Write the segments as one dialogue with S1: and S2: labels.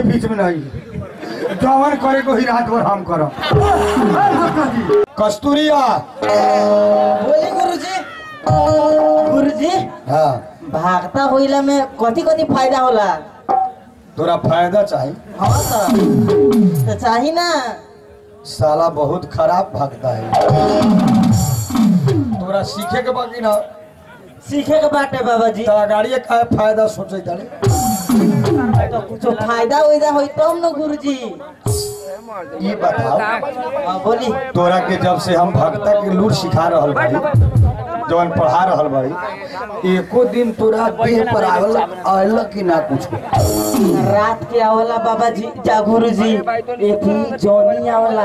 S1: के बीच में नहीं जवन करे को ही रात भर हम करब कस्तूरिया
S2: बोली गुरुजी गुरुजी
S1: हाँ
S2: भागता होइला में कथी कथी फायदा होला
S1: तोरा फायदा चाही
S2: हाँ तो तो चाही ना
S1: साला बहुत खराब भागता है तोरा सीखे के बाकी ना
S2: सीखे के बाटे बाबा जी
S1: तोरा गाड़ी का फायदा सोचे तारे
S2: तो कुछो फायदा उइदा होई तब न गुरुजी
S1: ये बताओ
S2: हाँ बोली
S1: तोरा के जब से हम भक्ता के लूट सिखा रहल भाई जवन पढ़ा रहल भाई एको दिन तोरा देह पर आवल आयल कि ना कुछ
S2: रात के आवला बाबा जी जा गुरुजी एक ही जॉनी आवला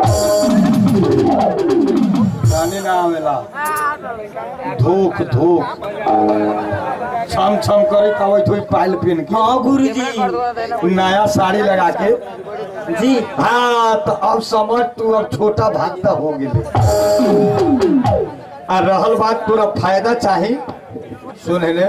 S1: जाने ना आवेला धूक धूक छम छम करे कवै थोई पायल पहन के
S2: हाँ गुरुजी
S1: नया साड़ी लगा के
S2: जी
S1: हाँ तो अब समझ तू अब छोटा भागता हो गेले आ रहल बात तोरा फायदा चाही सुन ले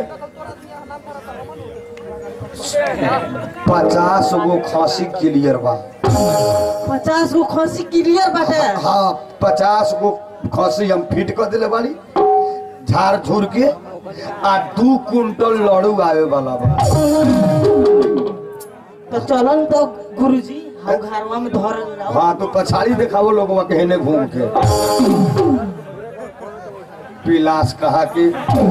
S1: पचास गो खांसी क्लियर बा
S2: पचास गो खसी क्लियर बाटे
S1: हाँ पचास गो खसी हम फिट कर दिले बाड़ी झाड़ झूर के आ दू कुंटल लड़ू आवे वाला बा
S2: तो चलन तो गुरुजी हम घरवा में धर जाओ
S1: हाँ तो पछाड़ी दिखावो लोगवा के हेने घूम के पिलास कहा कि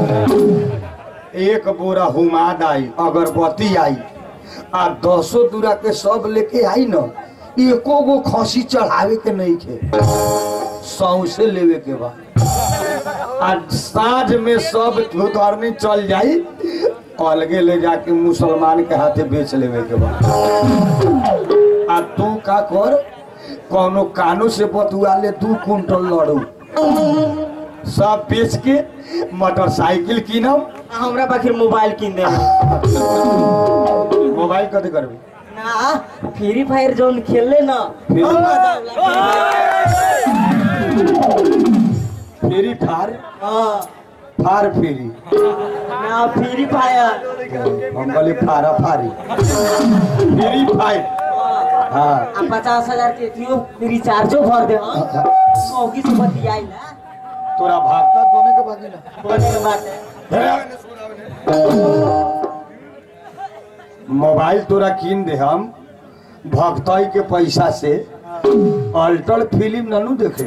S1: एक बोरा हुमाद आई अगरबत्ती आई आ दसो दूरा के सब लेके आई न एको गो खसी चढ़ावे के नहीं खे सौसे लेवे के बा आ साँझ में सब धुतरनी चल जाई अलगे ले जाके मुसलमान के हाथे बेच लेवे के बा आ तू का कर कोनो कानो से बतुआ ले दू कुंटल लड़ू सब बेच के मोटरसाइकिल कीनम
S2: हमरा पाखिर मोबाइल किन दे
S1: मोबाइल कथी करबी
S2: ना फ्री फायर जोन खेलले ना
S1: फ्री-
S2: हम मजा आवेला
S1: फ्री फार
S2: हाँ
S1: फार फ्री
S2: ना फ्री फायर
S1: हम बोली फारा फारी फ्री फायर हाँ
S2: आ पचास हजार के थियो रिचार्जो भर दे हाँ सौगी से बतियाई ना
S1: तोरा भागता दोने के बाकी ना
S2: बोले के बात
S1: मोबाइल तोरा कीन दे हम भक्तई के पैसा से अल्टर फिल्म ननू देखे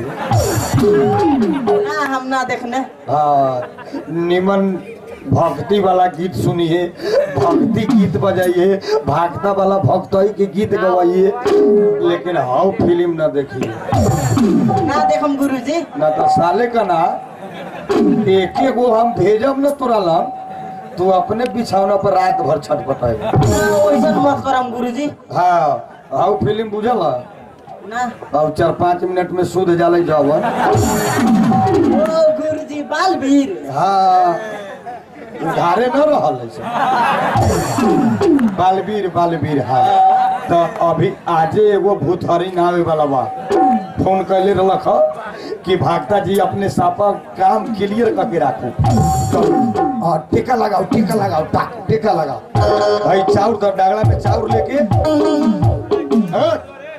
S2: ना हम ना देखने
S1: हाँ निमन भक्ति वाला गीत सुनिए भक्ति गीत बजाइए भागता वाला भक्तई के गीत गवाइए लेकिन हाउ फिल्म न देखिए
S2: ना देखम गुरुजी
S1: ना तो साले का ना एके गो हम भेजब न तोरा लम तू अपने बिछौना पर रात भर छटपटाए
S2: ना वैसन मत करम गुरुजी
S1: हाँ हाउ फिल्म बुझल
S2: ना
S1: अब चार पाँच मिनट में शुद्ध जाले जवन
S2: ओ गुरुजी बालवीर
S1: हाँ उधारे न रहल है से। बालवीर बालवीर हाँ तो अभी आजे एगो भूतहरी नावे वाला बा फोन कैले रहलक ह कि भागता जी अपने सापा काम क्लियर करके राखू तो हाँ टीका लगाओ टीका लगाओ टा टीका लगाओ भाई चाउर तो डागला में चाउर लेके हाँ?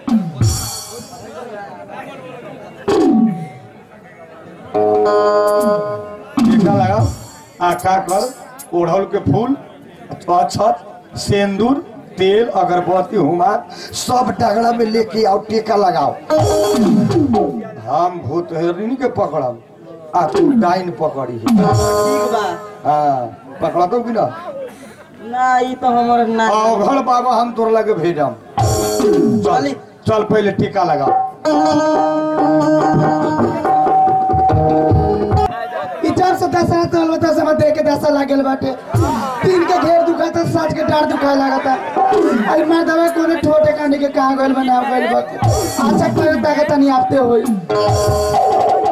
S1: टीका लगाओ आका कर ओढ़ल के फूल अक्षत सेंदूर तेल अगरबत्ती हुमार सब डगड़ा में लेके आओ टीका लगाओ हम भूत हेरनी के पकड़म आ तू डाइन पकड़ी
S2: ठीक बा
S1: हाँ पकड़ा तो कि ना
S2: ना ई तो हमर ना
S1: अघड़ बाबा हम तोर लगे भेजम चल चल पहले टीका लगाओ
S3: ई जब से दशहरा चल बता सब देख के दशा लागल बाटे तीन के घेर दुखाता साँझ के डार दुखाए लागता अरे मार दवा कोने ठोटे कांडी के कहाँ गइल बना गइल बा अच्छा करे ताके तनी आपते होई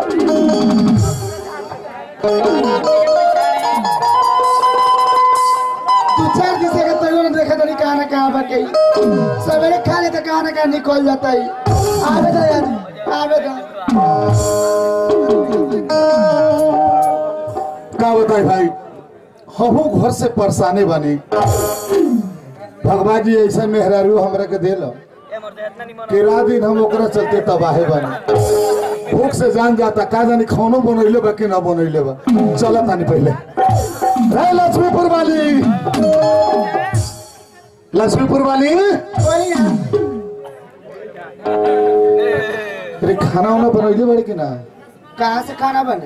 S3: दू चार दिन से तैयो न देखा तनी कहाँ ना कहाँ बाटे सवेरे खा ले तो कहाँ ना कहाँ निकल जाता है आवे दा यार आवे दा
S4: का बताई भाई हमहू घर से परेशानी बनी भगवान जी ऐसा मेहरारू हमरा के देल कि रात दिन हम ओकरा चलते तबाहे बने भूख से जान जाता का जानी खानो बनैले बा कि ना बनैले बा चलत तानी पहले रे लक्ष्मीपुर वाली लक्ष्मीपुर वाली
S3: कोई ना
S4: रे खाना वाना बनैले बड़े कि ना
S3: कहाँ से खाना बने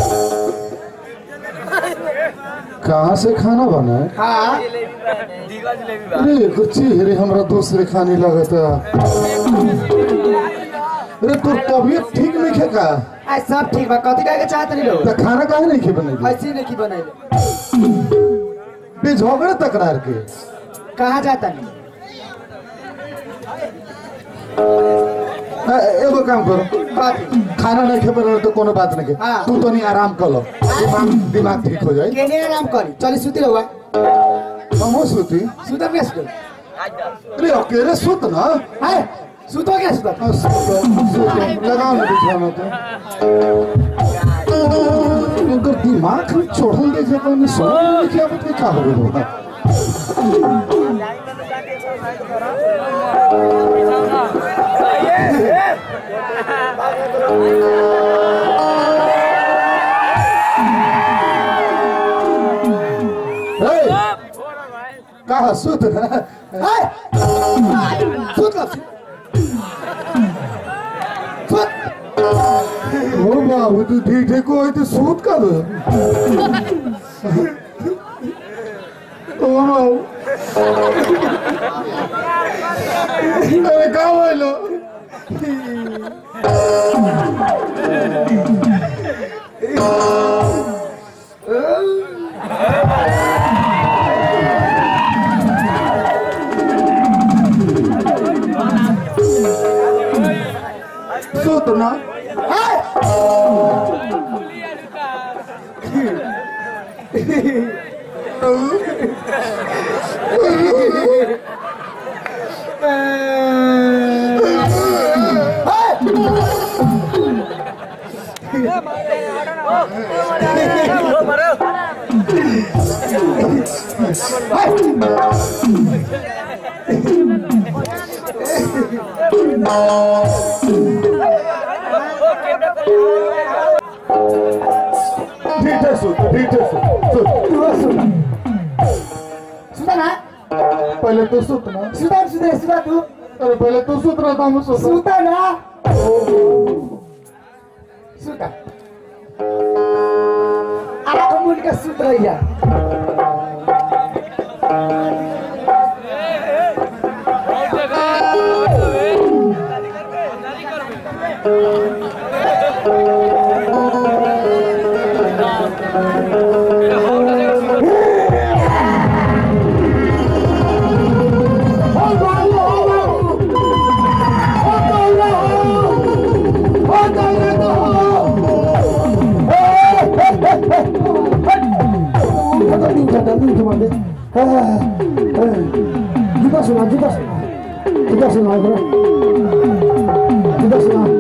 S4: कहाँ से खाना बना है
S3: हाँ
S4: अरे कुछ रे हमरा दूसरे खाने लगता अरे तोर तबीयत ठीक नहीं खे का
S3: आज सब ठीक बा कथी कहे के चाहत नहीं लोग
S4: त खाना काहे नहीं खे बनेगी
S3: ऐसे नहीं की बनैले
S4: बे झगड़े तकरार के
S3: कहाँ जाता नहीं
S4: आ, एगो काम करो
S3: कथी
S4: खाना नहीं खे बने तो कोनो बात नहीं के
S3: हाँ।
S4: तू तो नहीं आराम कर लो दिमाग दिमाग ठीक हो जाए
S3: केने आराम करी चली सुती रहुआ
S4: हम सुती
S3: सुतम क्या सुतम
S4: अरे अकेले सुत ना
S3: है सुतो क्या सुतम
S4: आ, सुत, सुत, लगाओ ना बिछाना तो इनकर दिमाग हम चढ़ल देखे तो समझ में नहीं क्या बता क्या हो गया कहा सुत ना
S3: है सुत लो सुत
S4: ओ बाबू तू ठीक ठीक हो तो सूत का दो ओ बाबू अरे का बोलो सूत ना ठीक है सूत ठीक है सूत सूत
S3: सुता ना
S4: पहले तो सूत ना
S3: सुता सुता सुता तू
S4: अरे पहले तो सूत रहा था हम सूत
S3: सुता ना सुता आँख मूल के सुत रहिया
S4: जुदा सुना जुदा सुना जुदा सुना करो जुदा सुना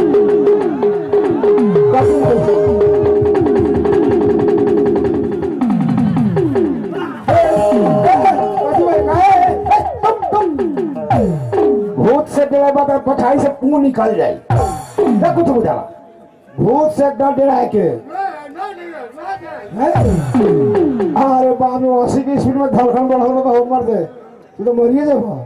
S5: भूत से डरा बता पठाई से पुंग निकल जाए ना कुछ बुझाला भूत से डर डरा के हैं? अरे बाप रे अस्सी की स्पीड में धड़कन बढ़ल बा हो मर दे तू तो मरिए जाबो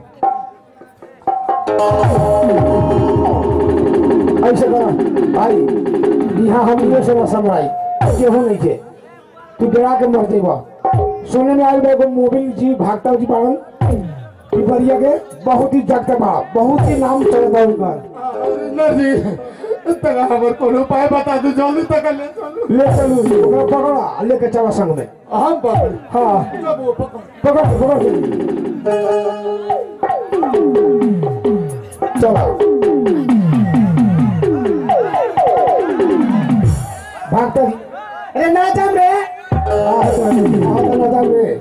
S5: ऐसे कर भाई यहाँ हम ये से ना समझाई केहू नहीं के तू डरा के मर देबा सुने में आई एगो मोबिल जी भागता जी पालन पिपरिया के बहुत ही जगत बा बहुत ही नाम चलत बा उनका
S4: नजी तका हमर कोनो उपाय बता दो जल्दी तक ले चलो
S5: ले चलू ओकरा पकड़ा आ लेके चला संग में
S4: हम पकड़
S5: हाँ
S4: जब वो पकड़
S5: पकड़ पकड़ चला भागता जी
S3: अरे ना जाम रे
S5: हाँ हाँ तो ना जाओ रे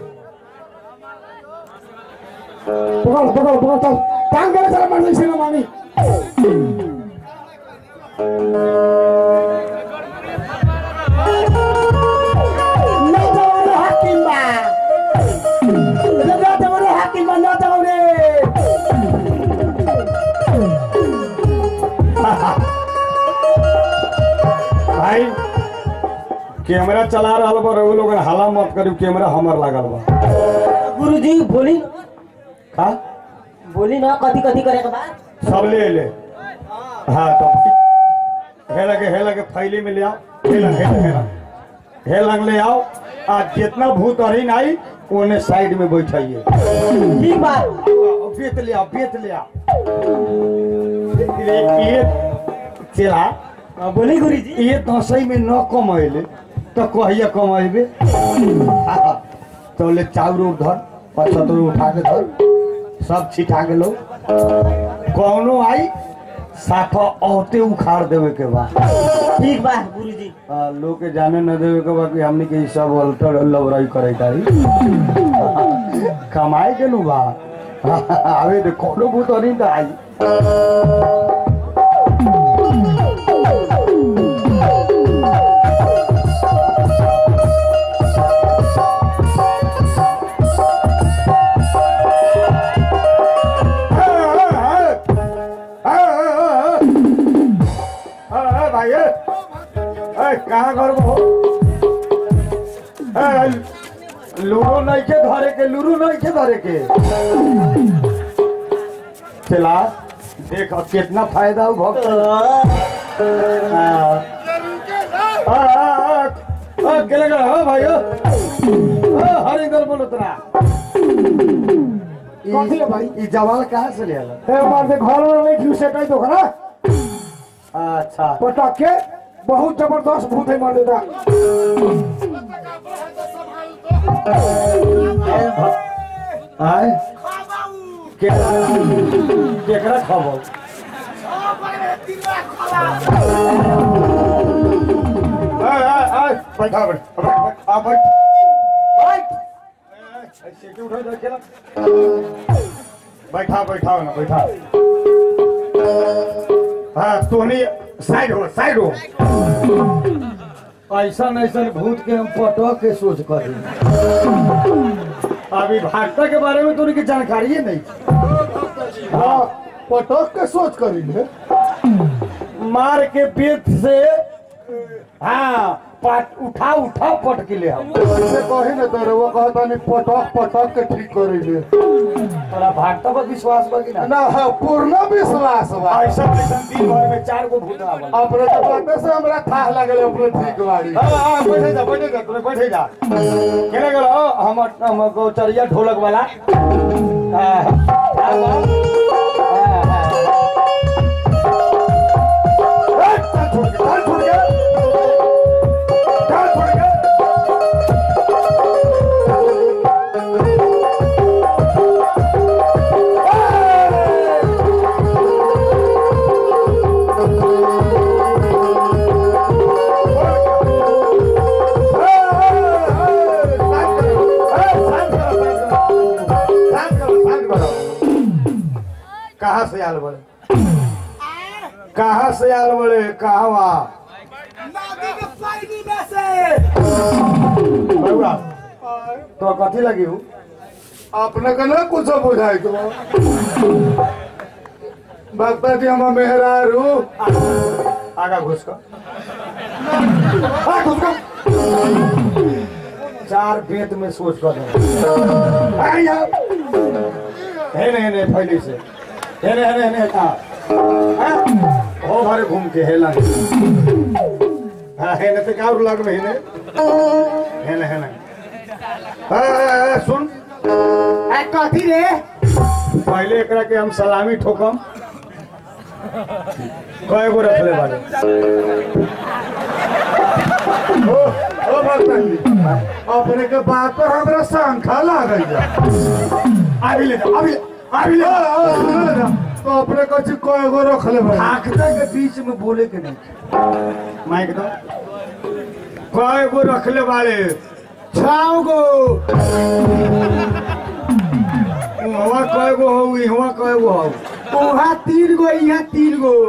S5: पकड़ पकड़ पकड़ चल टांग के चला मारने से ना मानी
S3: ना जाम रे हाकिम बा ना जाम रे हाकिम बा ना जाम
S6: भाई कैमरा चला रहा बा रउआ लोग हाला मत करी कैमरा हमर लागल बा
S2: गुरुजी बोली
S6: का
S2: बोली ना कथी कथी करे के बाद
S6: सब ले ले हाँ तो हे लगे हे लगे फैली में ले आओ हे लग हे लग हे लग हे लग ले आओ आ जितना भूत अरिन आई ओने साइड में बैठाइए
S2: ठीक बा
S6: बेत ले आओ बेत ले आओ ये ये चला
S2: हाँ, बोली गुरुजी
S6: ये दसई में न कमैले तो कहिया कमेबे तो ले चाउर उर धर पचहत्तर उठा के धर सब छिटा के लो कौनो आई साफा औते उखाड़ देवे के बा
S2: ठीक बा गुरुजी
S6: आ, लोग के जाने न देवे के बा कि हमनी के ई सब अल्टर लवराई करे तारी कमाए के नु बा आवे तो कोनो भूत नहीं तो आई भाई कहाँ घर हो लूरो नहीं के धरे के लूरो नहीं के धरे के चला देख अब कितना फायदा हो भक्त केले गए हो भाई हरिंदर बोलो तरा
S5: कथी है भाई
S6: ई जवाल कहाँ से ले आला
S5: हे मार दे घर में नहीं क्यों से कहीं तो खरा
S6: अच्छा
S5: पटक के बहुत जबरदस्त भूत है मार देता
S6: आय केकरा खबर आय आय आय बैठा बैठ आ बैठ बैठ ऐसे उठा दे केला बैठा बैठा ना बैठा हाँ तोनी साइड हो साइड हो ऐसा ऐसा भूत के हम पटक के सोच कर अभी भागता के बारे में तो उनकी जानकारी ही नहीं
S4: हाँ पटक के सोच करी ले
S6: मार के पेट से हाँ पाट उठा उठा पट के ले हम
S4: ऐसे कही ना तो वो कहता नहीं पटक पटक के ठीक करी ले
S6: तोरा भागता पर विश्वास बा कि ना
S4: ना हाँ पूर्ण विश्वास बा
S6: ऐसा ऐसा दिन भर में चार गो भूत आवल
S4: अपने के बाते से हमरा था लगल अपने ठीक बाड़ी
S6: हाँ हाँ बैठे जा बैठे जा तूने बैठे जा केने गेलो हम हम गोचरिया ढोलक वाला हाँ, हाँ, हाँ, हाँ। ए, चल छोड़ के, चल छोड़ के। चल छोड़ के। कहा से आल बड़े कहा से आल बड़े कहवा बउआ, तो कथी लगी हूँ
S4: अपने के ना कुछ बुझाई तो भक्ता जी हम मेहरारू
S6: आगा घुस कर आ, घुस कर चार बेत में सोच कर दे। आ, यार। है नहीं नहीं फैली से है नहीं है नहीं हाँ हाँ? हो भरे घूम के हेला हाँ है नहीं तो क्या और लग में है नहीं है नहीं है नहीं हाँ, हाँ, हाँ, सुन
S3: कथी रे
S6: पहले एकरा के हम सलामी ठोकम कय गो रखले बारे
S4: ओ ओ भक्ता जी अपने के बात पर हमरा शंखा लागल जा
S6: अभी ले जा अभी अभी ले
S4: ओ,
S6: जा।
S4: ओ, सुनो ना, तो अपने कछ कय गो रखले बा
S6: भागता के बीच में बोले के नहीं माइक दो कय गो रखले बारे
S3: छाओ गो
S6: वहाँ कय गो हो वहाँ कय गो हो
S3: वहाँ तीन गो यहाँ तीन गो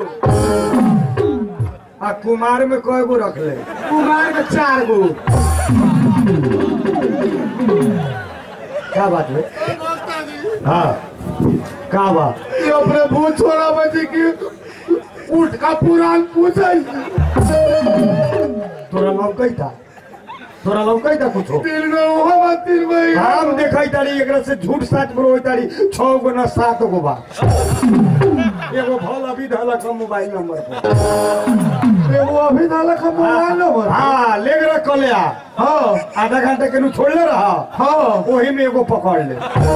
S6: आ कुमार में कय गो रखले
S3: कुमार के चार गो
S6: क्या बात है हाँ का बात
S4: ये अपने भूत छोड़ा बची की उठ का पुराण पूछे
S6: तोरा लौकै था तोरा लौकै था कुछो
S4: तीन गो हम तीन गो
S6: हम देखै तारी एकरा से झूठ साच बोलो तारी छह गो ना सात गो बा एगो भल अभी धला का मोबाइल नंबर पर
S4: एगो अभी डाला का मोबाइल नंबर
S6: हाँ ले गया कल आ
S4: हाँ
S6: आधा घंटा के नु छोड़ले रहा
S4: हाँ
S6: वही में एगो पकड़ ले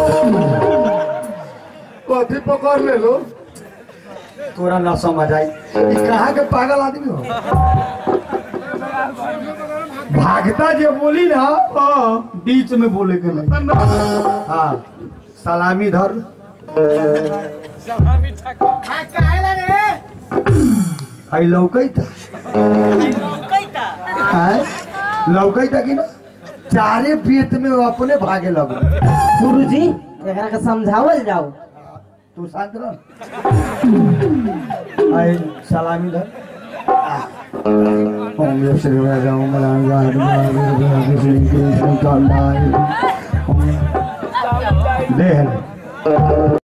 S4: कथी पकड़ ले लो
S6: तोरा ना समझ आई ई कहाँ के पागल आदमी हो भागता जे बोली ना
S4: हाँ
S6: बीच में बोले के नहीं हाँ सलामी धर आई लौकै था आय? लौकै था कि ना चारे पेट में वो अपने भागे लगो
S2: गुरुजी एकरा के समझावल जाओ
S6: तू शांत रह आई सलामी धर ओम यश श्री राम राम राम राम दे